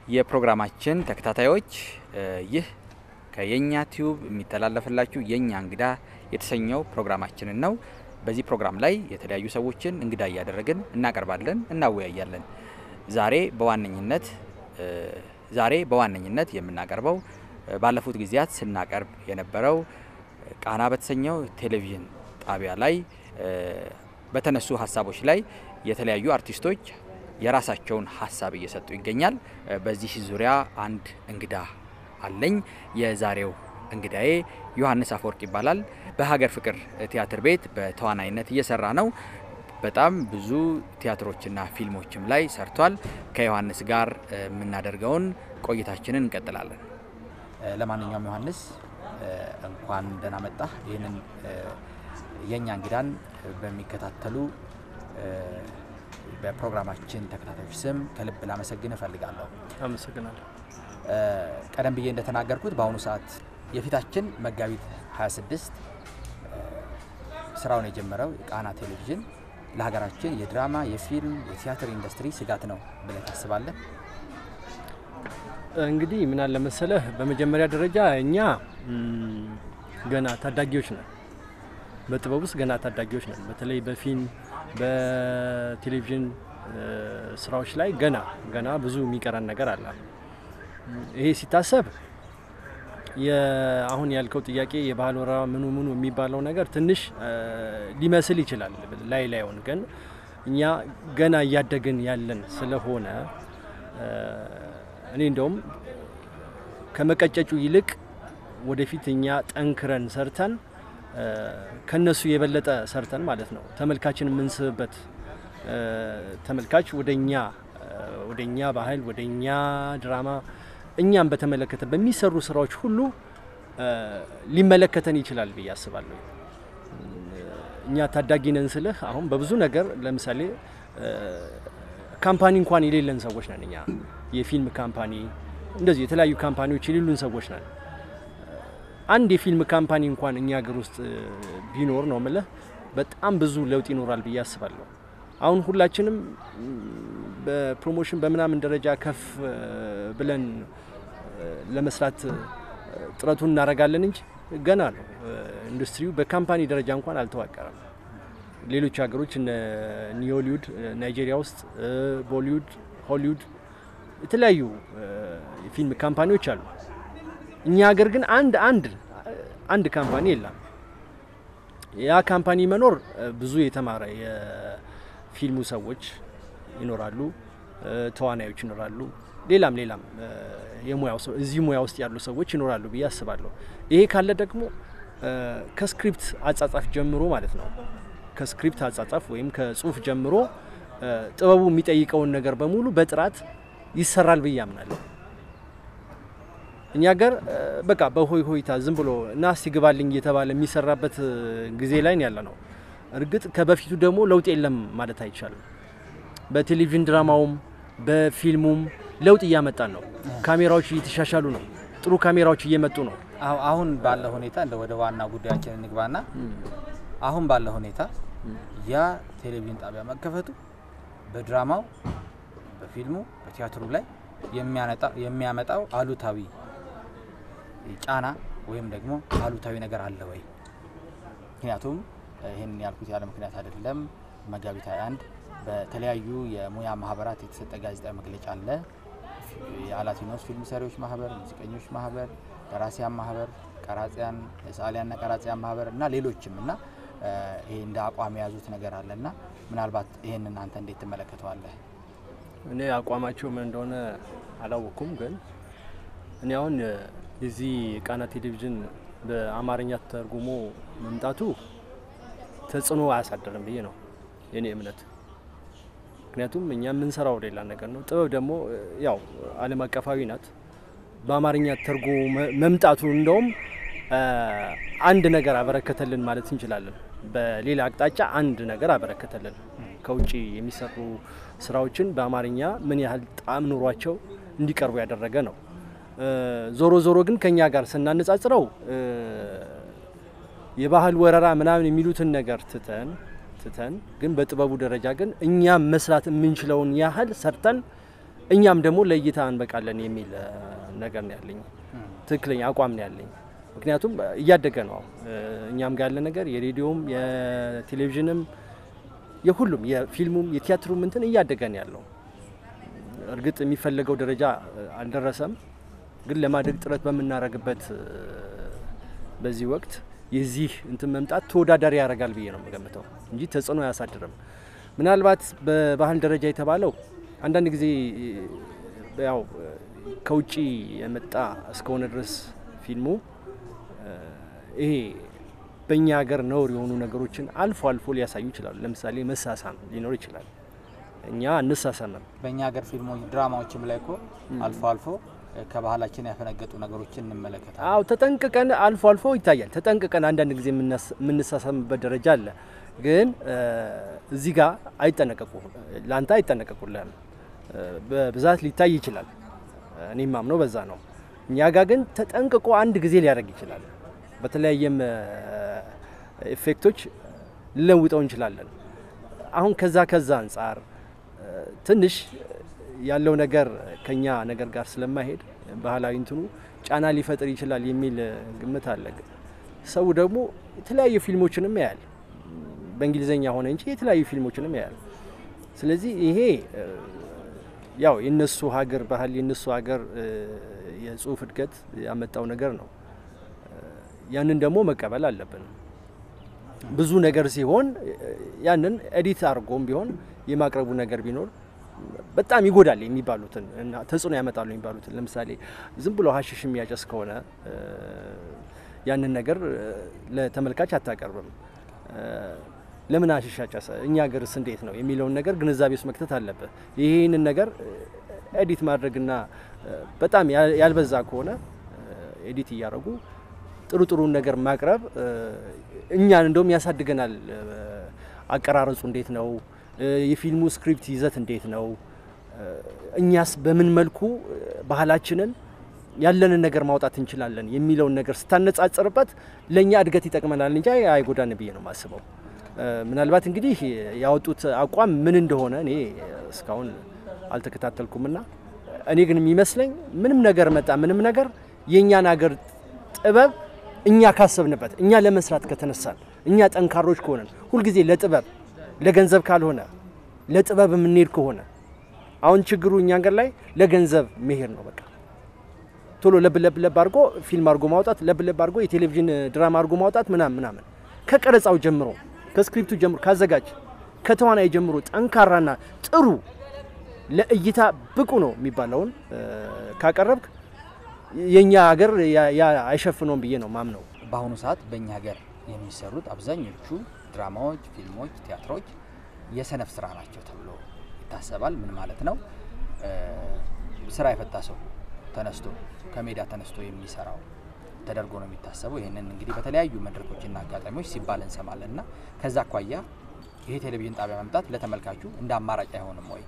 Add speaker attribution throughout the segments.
Speaker 1: የፕሮግራማችን ተከታታዮች ይህ ከየኛ ቲዩብ የሚተላለፍላችሁ የኛ እንግዳ የተሰኘው ፕሮግራማችንን ነው። በዚህ ፕሮግራም ላይ የተለያዩ ሰዎችን እንግዳ እያደረግን እናቀርባለን፣ እናወያያለን። ዛሬ በዋነኝነት ዛሬ በዋነኝነት የምናቀርበው ባለፉት ጊዜያት ስናቀርብ የነበረው ቃና በተሰኘው ቴሌቪዥን ጣቢያ ላይ በተነሱ ሀሳቦች ላይ የተለያዩ አርቲስቶች የራሳቸውን ሀሳብ እየሰጡ ይገኛል። በዚህ ዙሪያ አንድ እንግዳ አለኝ። የዛሬው እንግዳዬ ዮሐንስ አፈወርቅ ይባላል። በሀገር ፍቅር ቲያትር ቤት በተዋናይነት እየሰራ ነው። በጣም ብዙ ቲያትሮችና ፊልሞችም ላይ ሰርቷል። ከዮሐንስ ጋር የምናደርገውን ቆይታችንን እንቀጥላለን።
Speaker 2: ለማንኛውም ዮሐንስ እንኳን ደህና መጣህ። ይህንን የእኛ እንግዳን በሚከታተሉ በፕሮግራማችን ተከታታዮች ስም ከልብ ላመሰግን እፈልጋለሁ።
Speaker 3: አመሰግናለሁ።
Speaker 2: ቀደም ብዬ እንደተናገርኩት በአሁኑ ሰዓት የፊታችን መጋቢት 26 ስራውን የጀመረው የቃና ቴሌቪዥን ለሀገራችን የድራማ፣ የፊልም፣ የቲያትር ኢንዱስትሪ ስጋት ነው ብለህ ታስባለህ?
Speaker 3: እንግዲህ ምን አለ መሰለህ፣ በመጀመሪያ ደረጃ እኛ ገና ታዳጊዎች ነን። በጥበብ ውስጥ ገና ታዳጊዎች ነን። በተለይ በፊልም በቴሌቪዥን ስራዎች ላይ ገና ገና ብዙ የሚቀረን ነገር አለ። ይሄ ሲታሰብ አሁን ያልከው ጥያቄ የባህል ወረራ ምኑ ምኑ የሚባለው ነገር ትንሽ ሊመስል ይችላል ላይ ላይሆን፣ ግን እኛ ገና እያደግን ያለን ስለሆነ እኔ እንደውም ከመቀጨጩ ይልቅ ወደፊት እኛ ጠንክረን ሰርተን ከነሱ የበለጠ ሰርተን ማለት ነው ተመልካችን የምንስብበት ተመልካች ወደኛ ወደኛ ባህል ወደኛ ድራማ እኛም በተመለከተ በሚሰሩ ስራዎች ሁሉ ሊመለከተን ይችላል ብዬ አስባለሁ። እኛ ታዳጊ ነን ስልህ አሁን በብዙ ነገር ለምሳሌ ካምፓኒ እንኳን የሌለን ሰዎች ነን። እኛ የፊልም ካምፓኒ እንደዚህ የተለያዩ ካምፓኒዎች የሌሉን ሰዎች ነን። አንድ የፊልም ካምፓኒ እንኳን እኛ ሀገር ውስጥ ቢኖር ነው ምልህ በጣም ብዙ ለውጥ ይኖራል ብዬ አስባለሁ። አሁን ሁላችንም በፕሮሞሽን በምናምን ደረጃ ከፍ ብለን ለመስራት ጥረቱን እናደርጋለን እንጂ ገና ነው። ኢንዱስትሪው በካምፓኒ ደረጃ እንኳን አልተዋቀረም። ሌሎች ሀገሮች እነ ኒውሊውድ ናይጄሪያ ውስጥ፣ ቦሊውድ፣ ሆሊውድ የተለያዩ የፊልም ካምፓኒዎች አሉ። እኛ ሀገር ግን አንድ አንድ አንድ ካምፓኒ የለም። ያ ካምፓኒ መኖር ብዙ የተማረ የፊልሙ ሰዎች ይኖራሉ፣ ተዋናዮች ይኖራሉ፣ ሌላም ሌላም የሙያው ሰው እዚህ ሙያ ውስጥ ያሉ ሰዎች ይኖራሉ ብዬ አስባለሁ። ይሄ ካለ ደግሞ ከስክሪፕት አጻጻፍ ጀምሮ ማለት ነው ከስክሪፕት አጻጻፍ ወይም ከጽሁፍ ጀምሮ ጥበቡ የሚጠይቀውን ነገር በሙሉ በጥራት ይሰራል ብዬ አምናለሁ። እኛ ሀገር በቃ በሆይ ሆይታ ዝም ብሎ እና ሲግባልኝ እየተባለ የሚሰራበት ጊዜ ላይ ያለ ነው። እርግጥ ከበፊቱ ደግሞ ለውጥ የለም ማለት አይቻልም። በቴሌቪዥን ድራማውም በፊልሙም ለውጥ እያመጣን ነው። ካሜራዎች እየተሻሻሉ ነው። ጥሩ ካሜራዎች እየመጡ ነው።
Speaker 2: አሁን ባለ ሁኔታ እንደ ወደ ዋና ጉዳያችን እንግባና አሁን ባለ ሁኔታ ያ ቴሌቪዥን ጣቢያ መከፈቱ በድራማው፣ በፊልሙ፣ በቲያትሩ ላይ የሚያመጣው አሉታዊ ጫና ወይም ደግሞ አሉታዊ ነገር አለ ወይ? ምክንያቱም ይህን ያልኩት ያለ ምክንያት አይደለም። መጋቢት 21 በተለያዩ የሙያ ማህበራት የተሰጠ ጋዜጣዊ መግለጫ አለ። የአላቲኖስ ፊልም ሰሪዎች ማህበር፣ ሙዚቀኞች ማህበር፣ ደራሲያን ማህበር፣ ቀራጺያን፣ ሰዓሊያንና ቀራጺያን ማህበር እና ሌሎችም እና ይሄ እንደ አቋም የያዙት ነገር አለ እና ምናልባት ይህን እናንተ እንዴት ትመለከተዋለህ?
Speaker 3: እኔ አቋማቸው ምን እንደሆነ አላወቅኩም፣ ግን እኔ አሁን የዚህ ቃና ቴሌቪዥን በአማርኛ ተርጉሞ መምጣቱ ተጽዕኖ አያሳደርም ብዬ ነው የኔ እምነት። ምክንያቱም እኛ የምንሰራው ሌላ ነገር ነው። ጥበብ ደግሞ ያው ዓለም አቀፋዊ ናት። በአማርኛ ተርጎ መምጣቱ እንደውም አንድ ነገር አበረከተልን ማለት እንችላለን። በሌላ አቅጣጫ አንድ ነገር አበረከተልን። ከውጭ የሚሰሩ ስራዎችን በአማርኛ ምን ያህል ጣዕም ኑሯቸው እንዲቀርቡ ያደረገ ነው። ዞሮ ዞሮ ግን ከኛ ጋር ስናነጻጽረው የባህል ወረራ ምናምን የሚሉትን ነገር ትተን ትተን ግን በጥበቡ ደረጃ ግን እኛም መስራት የምንችለውን ያህል ሰርተን እኛም ደግሞ ለእይታ እንበቃለን የሚል እ፣ ነገር ነው ያለኝ። ትክክለኛ አቋም ነው ያለኝ። ምክንያቱም እያደገ ነው። እ፣ እኛም ጋር ያለ ነገር የሬዲዮም የቴሌቪዥንም የሁሉም የፊልሙም የቲያትሩም እንትን እያደገ ነው ያለው። እርግጥ የሚፈለገው ደረጃ እ፣ አልደረሰም፣ ግን ለማደግ ጥረት በምናደርግበት እ፣ በዚህ ወቅት የዚህ እንትን መምጣት ተወዳዳሪ ያደርጋል ብዬ ነው የምገምተው እንጂ ተጽዕኖ አያሳድርም። ምናልባት በባህል ደረጃ የተባለው አንዳንድ ጊዜ እ፣ ያው እ፣ ከውጭ የመጣ እስከሆነ ድረስ ፊልሙ እ፣ ይሄ በእኛ ሀገር ነውር የሆኑ ነገሮችን አልፎ አልፎ ሊያሳዩ ይችላሉ። ለምሳሌ መሳሳም ሊኖር ይችላል። እኛ እንሳሳምም።
Speaker 2: በእኛ ሀገር ፊልሞች ድራማዎችም ላይ እኮ አልፎ አልፎ እ፣ ከባህላችን ያፈነገጡ ነገሮችን እንመለከታለን።
Speaker 3: አዎ ተጠንቅቀን አልፎ አልፎ ይታያል። ተጠንቅቀን አንዳንድ ጊዜ የምናስ- የምንሳሳምበት ደረጃ አለ። ግን እ፣ እዚህ ጋር አይጠነቀቁ ለአንተ አይጠነቀቁልህም። እ፣ በብዛት ሊታይ ይችላል። እኔም ማምነው በዛ ነው። እኛ ጋር ግን ተጠንቅቆ አንድ ጊዜ ሊያደርግ ይችላል። በተለያየም እ፣ ኢፌክቶች ልለውጠው እንችላለን። አሁን ከዛ ከዛ አንጻር እ፣ ትንሽ ያለው ነገር ከኛ ነገር ጋር ስለማይሄድ ባህላዊ እንትኑ ጫና ሊፈጥር ይችላል የሚል እ፣ ግምት አለ። ሰው ደግሞ የተለያዩ ፊልሞችንም ያያል። በእንግሊዝኛ ሆነ እንጂ የተለያዩ ፊልሞችንም ያያል። ስለዚህ ይሄ እ፣ ያው የነሱ ሀገር ባህል የነሱ ሀገር እ፣ የጽሁፍ እድገት ያመጣው ነገር ነው። እ፣ ያንን ደግሞ መቀበል አለብን። ብዙ ነገር ሲሆን እ፣ ያንን ኤዲት አድርጎም ቢሆን የማቅረቡ ነገር ቢኖር በጣም ይጎዳል የሚባሉትን እና ተጽዕኖ ያመጣሉ የሚባሉትን ለምሳሌ ዝም ብሎ ሀሽሽ የሚያጨስ ከሆነ እ፣ ያንን ነገር እ፣ ለተመልካች አታቀርብም። እ፣ ለምን ሀሽሽ አጨሰ እኛ ሀገርስ እንዴት ነው የሚለውን ነገር ግንዛቤ ውስጥ መክተት አለብህ። ይህንን ነገር ኤዲት ማድረግና እ፣ በጣም ያ- ያልበዛ ከሆነ ኤዲት እያደረጉ ጥሩ ጥሩን ነገር ማቅረብ እ፣ እኛን እንደውም ያሳድገናል። እ፣ አቀራረጹ እንዴት ነው? እ፣ የፊልሙ ስክሪፕት ይዘት እንዴት ነው? እ፣ እኛስ በምን መልኩ እ፣ ባህላችንን ያለንን ነገር ማውጣት እንችላለን የሚለውን ነገር ስታነጻጽርበት ለእኛ እድገት ይጠቅመናል እንጂ አይጎዳን ብዬ ነው የማስበው። እ፣ ምናልባት እንግዲህ ያወጡት አቋም ምን እንደሆነ እኔ እስካሁን አልተከታተልኩምና እኔ ግን የሚመስለኝ ምንም ነገር መጣ ምንም ነገር የእኛን ሀገር ጥበብ እኛ ካሰብንበት እኛ ለመስራት ከተነሳን እኛ ጠንካሮች ከሆነን ሁልጊዜ ለጥበብ ለገንዘብ ካልሆነ ለጥበብ የምንሄድ ከሆነ አሁን ችግሩ እኛ ሀገር ላይ ለገንዘብ መሄድ ነው። በቃ ቶሎ ለብ ለብ ለብ አድርጎ ፊልም አድርጎ ማውጣት፣ ለብ ለብ አድርጎ የቴሌቪዥን ድራማ አድርጎ ማውጣት ምናምን ምናምን ከቀረጻው ጀምሮ ከስክሪፕቱ ጀምሮ ካዘጋጅ ከተዋናይ ጀምሮ ጠንካራና ጥሩ ለእይታ ብቁ ነው የሚባለውን እ፣ ካቀረብክ የእኛ ሀገር ያ- ያ አይሸፍነውም ብዬ ነው ማምነው።
Speaker 1: በአሁኑ ሰዓት በእኛ ሀገር የሚሰሩት አብዛኞቹ ድራማዎች፣ ፊልሞች፣ ቲያትሮች የሰነፍ ስራ ናቸው ተብሎ ይታሰባል። ምን ማለት ነው? እ፣ ስራ የፈታ ሰው ተነስቶ ከሜዳ ተነስቶ የሚሰራው ተደርጎ ነው የሚታሰበው። ይህንን እንግዲህ በተለያዩ መድረኮችና አጋጣሚዎች ሲባል እንሰማለን እና ከዛ አኳያ ይሄ ቴሌቪዥን ጣቢያ መምጣት ለተመልካቹ እንደ አማራጭ አይሆንም ወይ?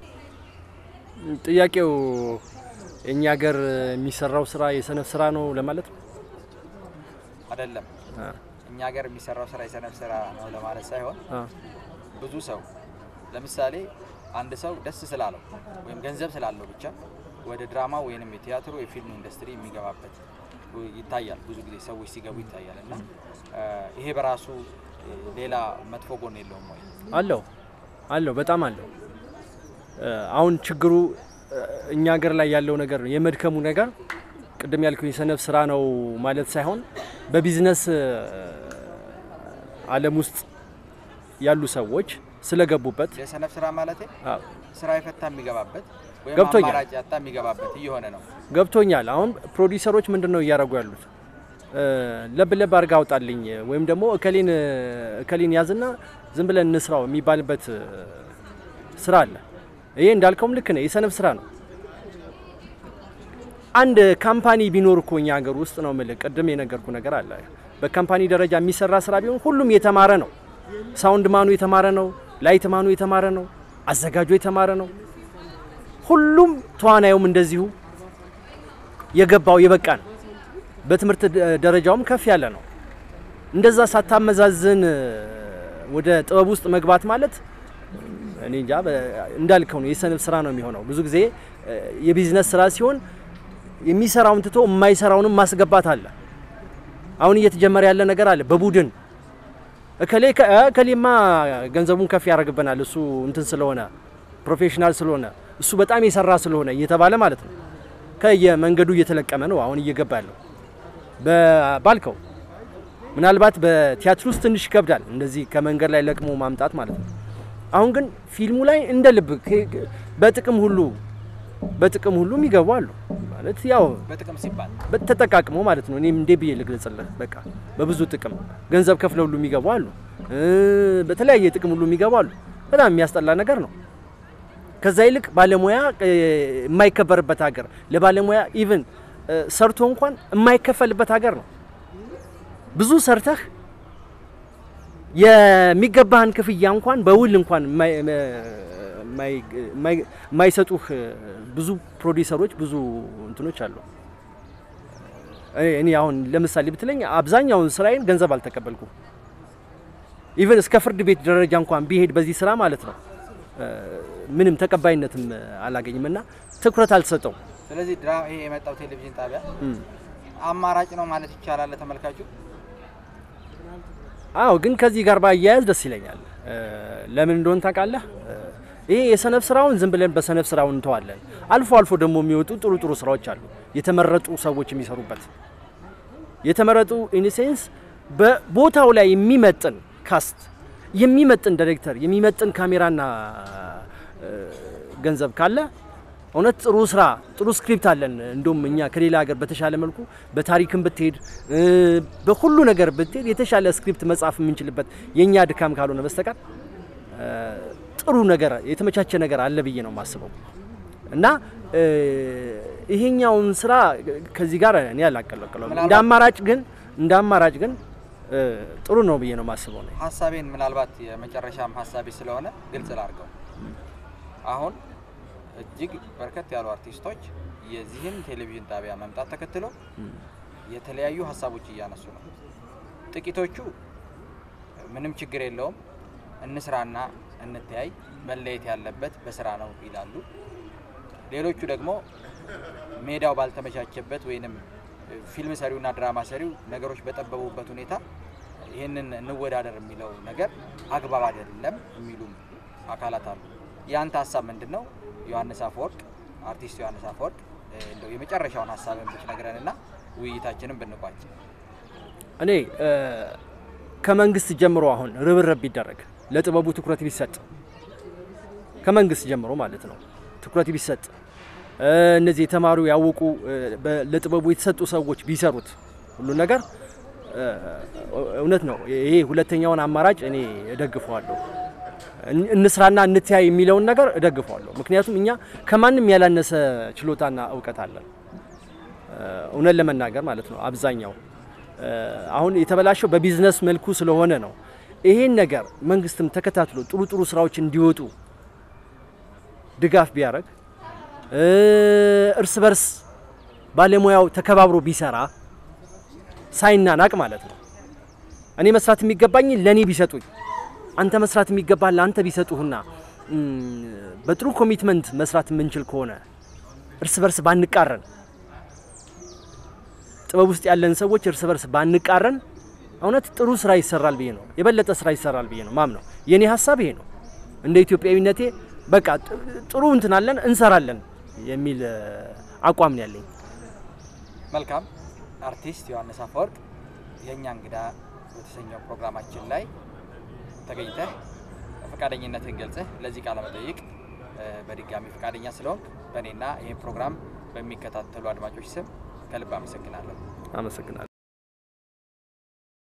Speaker 3: ጥያቄው የእኛ ሀገር የሚሰራው ስራ የሰነፍ ስራ ነው ለማለት ነው።
Speaker 1: አይደለም።
Speaker 3: አ፣
Speaker 1: እኛ ሀገር የሚሰራው ስራ የሰነፍ ስራ ነው ለማለት ሳይሆን
Speaker 3: አ፣
Speaker 1: ብዙ ሰው ለምሳሌ አንድ ሰው ደስ ስላለው ወይም ገንዘብ ስላለው ብቻ ወደ ድራማ ወይንም የቲያትሩ የፊልም ኢንዱስትሪ የሚገባበት ይታያል። ብዙ ጊዜ ሰዎች ሲገቡ ይታያል እና እ፣ ይሄ በራሱ እ፣ ሌላ መጥፎ ጎን የለውም ወይ?
Speaker 3: አለው አለው በጣም አለው። እ፣ አሁን ችግሩ እ፣ እኛ ሀገር ላይ ያለው ነገር ነው የመድከሙ ነገር ቅድም ያልኩ የሰነፍ ስራ ነው ማለት ሳይሆን በቢዝነስ እ፣ ዓለም ውስጥ ያሉ ሰዎች ስለገቡበት
Speaker 1: የሰነፍ ስራ ማለት
Speaker 3: አ፣
Speaker 1: ስራ የፈታ የሚገባበት ወይም
Speaker 3: ገብቶኛል።
Speaker 1: አማራጭ ያጣ የሚገባበት እየሆነ ነው።
Speaker 3: ገብቶኛል። አሁን ፕሮዲውሰሮች ምንድን ነው እያደረጉ ያሉት? እ፣ ለብ ለብ አድርጋ አውጣልኝ ወይም ደግሞ እከሌን እከሌን ያዝና ዝም ብለን እንስራው የሚባልበት እ፣ ስራ አለ። ይሄ እንዳልከውም ልክ ነው፣ የሰነፍ ስራ ነው። አንድ ካምፓኒ ቢኖር እኮ እኛ ሀገር ውስጥ ነው የምልህ፣ ቅድም የነገርኩ ነገር አለ። በካምፓኒ ደረጃ የሚሰራ ስራ ቢሆን ሁሉም የተማረ ነው። ሳውንድ ማኑ የተማረ ነው፣ ላይት ማኑ የተማረ ነው፣ አዘጋጁ የተማረ ነው። ሁሉም ተዋናዩም እንደዚሁ የገባው የበቃ ነው። በትምህርት ደ- ደረጃውም ከፍ ያለ ነው። እንደዛ ሳታመዛዝን እ፣ ወደ ጥበብ ውስጥ መግባት ማለት እኔ እንጃ በ- እንዳልከው ነው የሰነፍ ስራ ነው የሚሆነው። ብዙ ጊዜ እ፣ የቢዝነስ ስራ ሲሆን የሚሰራውን ትቶ የማይሰራውንም ማስገባት አለ። አሁን እየተጀመረ ያለ ነገር አለ በቡድን እከሌ ከ- እ፣ እከሌማ ገንዘቡን ከፍ ያደርግብናል እሱ እንትን ስለሆነ ፕሮፌሽናል ስለሆነ እሱ በጣም የሰራ ስለሆነ እየተባለ ማለት ነው ከየመንገዱ እየተለቀመ ነው አሁን እየገባ ያለው በ- ባልከው ምናልባት በቲያትር ውስጥ ትንሽ ይከብዳል እንደዚህ ከመንገድ ላይ ለቅሞ ማምጣት ማለት ነው። አሁን ግን ፊልሙ ላይ እንደ ልብ ከ- ከ- በጥቅም ሁሉ በጥቅም ሁሉ የሚገቡ አሉ ማለት ያው
Speaker 2: በጥቅም ሲባል
Speaker 3: ተጠቃቅሞ ማለት ነው። እኔም እንዴ ብዬ ልግለጽልህ፣ በቃ በብዙ ጥቅም ገንዘብ ከፍለው ሁሉ የሚገቡ አሉ፣ እ፣ በተለያየ ጥቅም ሁሉ የሚገቡ አሉ። በጣም የሚያስጠላ ነገር ነው። ከዛ ይልቅ ባለሙያ እ፣ የማይከበርበት ሀገር ለባለሙያ ኢቭን ሰርቶ እንኳን የማይከፈልበት ሀገር ነው። ብዙ ሰርተህ የሚገባህን ክፍያ እንኳን በውል እንኳን የማይ- የማይ- የማይ- የማይሰጡህ ብዙ ፕሮዲሰሮች ብዙ እንትኖች አሉ። እኔ- እኔ አሁን ለምሳሌ ብትለኝ አብዛኛውን ስራዬን ገንዘብ አልተቀበልኩም። ኢቨን እስከ ፍርድ ቤት ደረጃ እንኳን ቢሄድ በዚህ ስራ ማለት ነው እ፣ ምንም ተቀባይነትም አላገኝም እና ትኩረት አልሰጠው
Speaker 2: ስለዚህ ድራ ይሄ የመጣው ቴሌቪዥን ጣቢያ አማራጭ ነው ማለት ይቻላል ለተመልካቹ።
Speaker 3: አዎ ግን ከዚህ ጋር ባያያዝ ደስ ይለኛል። እ፣ ለምን እንደሆነ ታውቃለህ? እ፣ ይሄ የሰነፍ ስራውን ዝም ብለን በሰነፍ ስራው እንተዋለን። አልፎ አልፎ ደግሞ የሚወጡ ጥሩ ጥሩ ስራዎች አሉ፣ የተመረጡ ሰዎች የሚሰሩበት የተመረጡ ኢንሴንስ በቦታው ላይ የሚመጥን ካስት፣ የሚመጥን ዳይሬክተር፣ የሚመጥን ካሜራና እ፣ ገንዘብ ካለ እውነት ጥሩ ስራ ጥሩ ስክሪፕት አለን። እንደውም እኛ ከሌላ ሀገር በተሻለ መልኩ በታሪክም ብትሄድ እ፣ በሁሉ ነገር ብትሄድ የተሻለ ስክሪፕት መጻፍ የምንችልበት የእኛ ድካም ካልሆነ በስተቀር እ፣ ጥሩ ነገር የተመቻቸ ነገር አለ ብዬ ነው የማስበው እና እ፣ ይሄኛውን ስራ ከዚህ ጋር እኔ አላቀለቅለውም። እንደ
Speaker 2: ምናልባት-
Speaker 3: አማራጭ ግን እንደ አማራጭ ግን እ፣ ጥሩ ነው ብዬ ነው የማስበው ነው።
Speaker 2: ሀሳቤን ምናልባት የመጨረሻም ሀሳቤ ስለሆነ ግልጽ ላድርገው። አሁን እጅግ በርከት ያሉ አርቲስቶች የዚህን ቴሌቪዥን ጣቢያ መምጣት ተከትሎ የተለያዩ ሀሳቦች እያነሱ ነው። ጥቂቶቹ ምንም ችግር የለውም እንስራና እንተያይ፣ መለየት ያለበት በስራ ነው ይላሉ። ሌሎቹ ደግሞ ሜዳው ባልተመቻቸበት ወይንም ፊልም ሰሪውና ድራማ ሰሪው ነገሮች በጠበቡበት ሁኔታ ይህንን እንወዳደር የሚለው ነገር አግባብ አይደለም የሚሉም አካላት አሉ። የአንተ ሀሳብ ምንድን ነው? ዮሐንስ አፈወርቅ አርቲስት ዮሐንስ አፈወርቅ እ፣ እንደው የመጨረሻውን ሀሳብን ብትነግረንና ውይይታችንን ብንቋጭ።
Speaker 3: እኔ እ፣ ከመንግስት ጀምሮ አሁን ርብርብ ቢደረግ ለጥበቡ ትኩረት ቢሰጥ ከመንግስት ጀምሮ ማለት ነው ትኩረት ቢሰጥ እ፣ እነዚህ የተማሩ ያወቁ እ፣ በ- ለጥበቡ የተሰጡ ሰዎች ቢሰሩት ሁሉ ነገር እ፣ እውነት ነው። ይሄ ሁለተኛውን አማራጭ እኔ እደግፈዋለሁ። እን- እንስራና እንትያይ የሚለውን ነገር እደግፈዋለሁ። ምክንያቱም እኛ ከማንም ያላነሰ ችሎታና እውቀት አለን። እ፣ እውነት ለመናገር ማለት ነው አብዛኛው እ፣ አሁን የተበላሸው በቢዝነስ መልኩ ስለሆነ ነው። ይሄን ነገር መንግስትም ተከታትሎ ጥሩ ጥሩ ስራዎች እንዲወጡ ድጋፍ ቢያደርግ እ፣ እርስ በርስ ባለሙያው ተከባብሮ ቢሰራ ሳይናናቅ ማለት ነው። እኔ መስራት የሚገባኝ ለእኔ ቢሰጡኝ፣ አንተ መስራት የሚገባ ለአንተ ቢሰጡህና እም፣ በጥሩ ኮሚትመንት መስራት የምንችል ከሆነ እርስ በርስ ባንቃረን ጥበብ ውስጥ ያለን ሰዎች እርስ በርስ ባንቃረን እውነት ጥሩ ስራ ይሰራል ብዬ ነው የበለጠ ስራ ይሰራል ብዬ ነው ማምነው። የኔ ሀሳብ ይሄ ነው። እንደ ኢትዮጵያዊነቴ በቃ ጥ- ጥሩ እንትን አለን እንሰራለን የሚል እ፣ አቋም ነው ያለኝ።
Speaker 2: መልካም አርቲስት ዮሐንስ አፈወርቅ የእኛ እንግዳ በተሰኘው ፕሮግራማችን ላይ ተገኝተህ ፈቃደኝነትን ገልጸህ ለዚህ ቃለ መጠይቅ እ፣ በድጋሚ ፈቃደኛ ስለሆንክ በእኔና ይህን ፕሮግራም በሚከታተሉ አድማጮች ስም ከልብ አመሰግናለሁ።
Speaker 3: አመሰግናለሁ።